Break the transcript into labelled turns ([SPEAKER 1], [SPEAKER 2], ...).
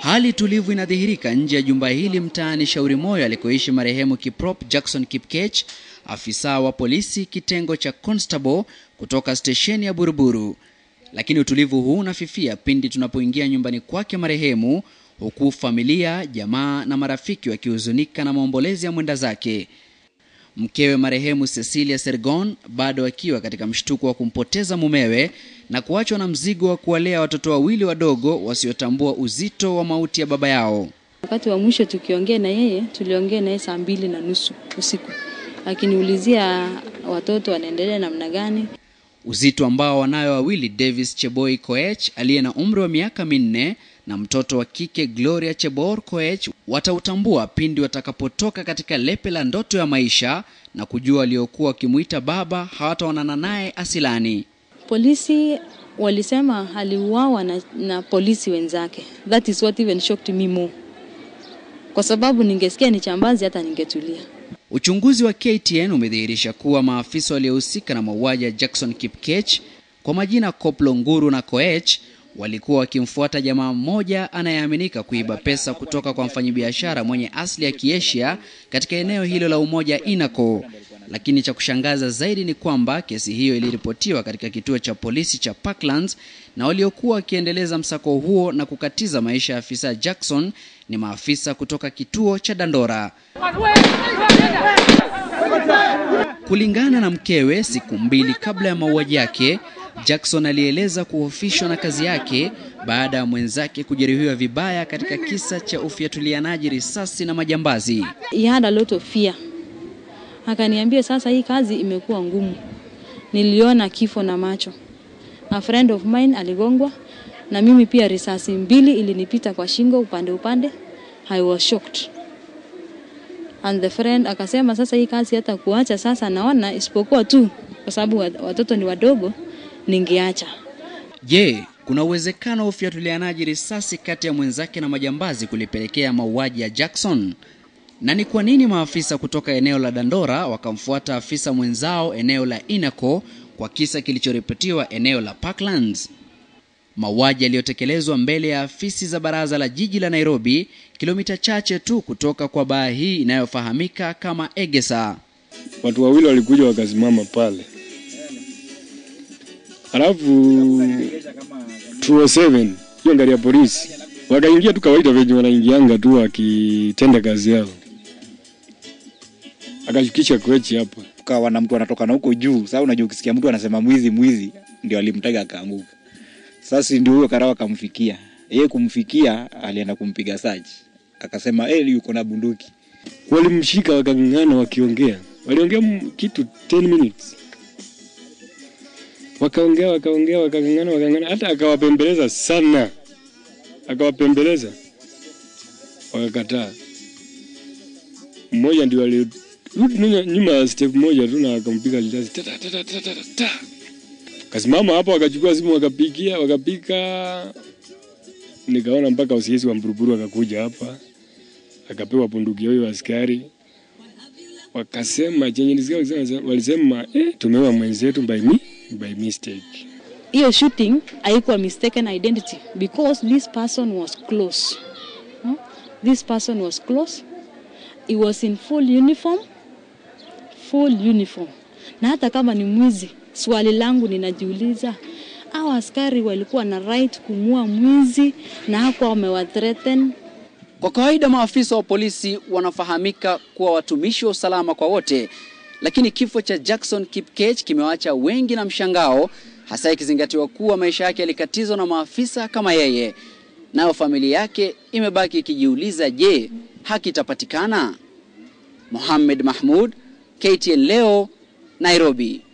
[SPEAKER 1] Hali tulivu inadhihirika nje ya jumba hili mtaani Shauri Moyo alikoishi marehemu Kiprop Jackson Kipkech, afisa wa polisi kitengo cha constable kutoka stesheni ya Buruburu. Lakini utulivu huu unafifia pindi tunapoingia nyumbani kwake marehemu, huku familia, jamaa na marafiki wakihuzunika na maombolezi ya mwenda zake. Mkewe marehemu Cecilia Sergon bado akiwa katika mshtuko wa kumpoteza mumewe na kuachwa na mzigo wa kuwalea watoto wawili wadogo wasiotambua uzito wa mauti ya baba yao.
[SPEAKER 2] Wakati wa mwisho tukiongea na yeye, tuliongea na yeye saa mbili na nusu usiku, akiniulizia watoto wanaendelea namna gani.
[SPEAKER 1] Uzito ambao wanayo wawili Davis Cheboi Koech aliye na umri wa miaka minne na mtoto wa kike Gloria Chebor Koech watautambua pindi watakapotoka katika lepe la ndoto ya maisha na kujua waliokuwa wakimwita baba hawataonana naye asilani.
[SPEAKER 2] Polisi walisema aliuawa na, na polisi wenzake. That is what even shocked me more, kwa sababu ningesikia ni chambazi hata ningetulia.
[SPEAKER 1] Uchunguzi wa KTN umedhihirisha kuwa maafisa waliohusika na mauaji ya Jackson Kipkech kwa majina Koplo Nguru na Koech walikuwa wakimfuata jamaa mmoja anayeaminika kuiba pesa kutoka kwa mfanyabiashara mwenye asili ya Kiasia katika eneo hilo la Umoja Inaco. Lakini cha kushangaza zaidi ni kwamba kesi hiyo iliripotiwa katika kituo cha polisi cha Parklands na waliokuwa wakiendeleza msako huo na kukatiza maisha ya afisa Jackson ni maafisa kutoka kituo cha Dandora. Kulingana na mkewe, siku mbili kabla ya mauaji yake, Jackson alieleza kuhofishwa na kazi yake baada ya mwenzake kujeruhiwa vibaya katika kisa cha ufiatulianaji risasi na majambazi.
[SPEAKER 2] He had a lot of fear. Akaniambia sasa hii kazi imekuwa ngumu. Niliona kifo na macho. A friend of mine aligongwa na mimi pia risasi mbili ilinipita kwa shingo upande upande. I was shocked. And the friend akasema sasa hii kazi hata kuacha sasa naona isipokuwa tu kwa sababu watoto ni wadogo ningeacha.
[SPEAKER 1] Je, kuna uwezekano wa ufiatulianaji risasi kati ya mwenzake na majambazi kulipelekea mauaji ya Jackson? Na ni kwa nini maafisa kutoka eneo la Dandora wakamfuata afisa mwenzao eneo la Inaco kwa kisa kilichoripotiwa eneo la Parklands? Mauaji yaliyotekelezwa mbele ya afisi za baraza la jiji la Nairobi, kilomita chache tu kutoka kwa baa hii inayofahamika kama Egesa.
[SPEAKER 3] Watu wawili walikuja wakasimama pale, alafu 207 hiyo gari ya polisi wakaingia tu kawaida venye wanaingianga tu wakitenda kazi yao, akashukisha kwechi hapa
[SPEAKER 4] kawa na mtu anatoka na huko juu. Sasa unajua, ukisikia mtu anasema mwizi mwizi, ndio alimtega akaanguka. Sasa ndio huyo karawa akamfikia yeye, kumfikia alienda kumpiga saji, akasema eh, yuko na bunduki.
[SPEAKER 3] Walimshika wakang'ang'ana, wakiongea, waliongea kitu 10 minutes, wakaongea wakaongea, wakang'ang'ana, wakang'ang'ana, hata akawapembeleza sana, akawapembeleza wakakataa. Mmoja ndio alirudi nyuma ya step moja tu na akampiga risasi ta ta ta ta ta ta kasimama hapo, wakachukua simu wakapigia, wakapika. Nikaona mpaka usiezi wa Mburuburu akakuja hapa, akapewa bunduki hiyo askari, wakasema chenye nisikia, walisema eh, tumeua mwenzetu by me, by mistake.
[SPEAKER 2] Hiyo shooting haikuwa mistaken identity because this person was close. No? This person was close. He was in full uniform, full uniform. Na hata kama ni mwizi Swali langu ninajiuliza, hao askari walikuwa na right kumua mwizi na hakuwa wamewathreaten?
[SPEAKER 1] Kwa kawaida maafisa wa polisi wanafahamika kuwa watumishi wa usalama kwa wote, lakini kifo cha Jackson Kipkech kimewaacha wengi na mshangao, hasa ikizingatiwa kuwa maisha yake yalikatizwa na maafisa kama yeye. Nayo familia yake imebaki ikijiuliza, je, haki itapatikana? Mohamed Mahmud, KTN leo, Nairobi.